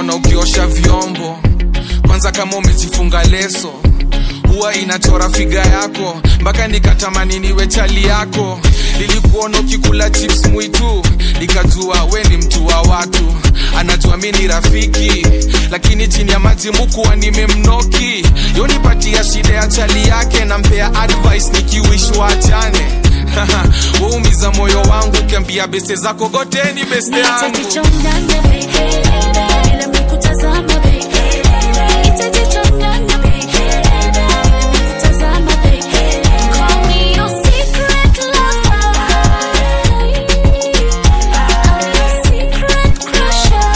nilikuona ukiosha vyombo kwanza kama umejifunga leso huwa inachora figa yako mpaka nikatamani niwe chali yako nilikuona ukikula chips mwitu nikajua we ni mtu wa watu anajua mi ni rafiki lakini chini ya maji mukuwa nimemnoki yonipatia shida ya chali yake nampea advice nikiwish waachane waumiza moyo wangu ukiambia beste zako goteni beste yangu Nitajichanganya baby, bila mikutazama baby. Nitajichanganya baby, bila mikutazama baby. Call me your secret lover. I'm your secret crusher.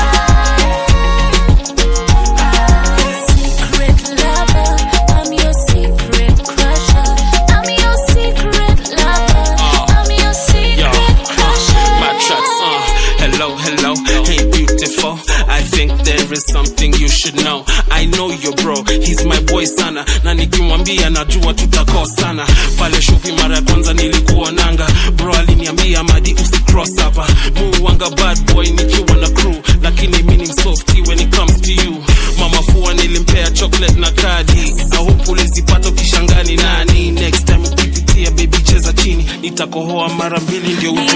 Secret lover. I'm your secret crusher. I'm your secret lover. I'm your secret crusher. my tracks, uh, hello, hello, hey beautiful. I think there is something you should know. I know your bro, he's my boy sana, na nikimwambia najua tutakosana. Pale shopi mara ya kwanza nilikuwa nanga, bro aliniambia madi usicross hapa. Muwanga bad boy nikiwa na crew, lakini mimi ni msofty when it comes to you. Mama fua nilimpea chocolate na kadi, I hope ulizipata ukishangani nani. Next time ukipitia baby cheza chini, nitakohoa mara mbili ndio ujue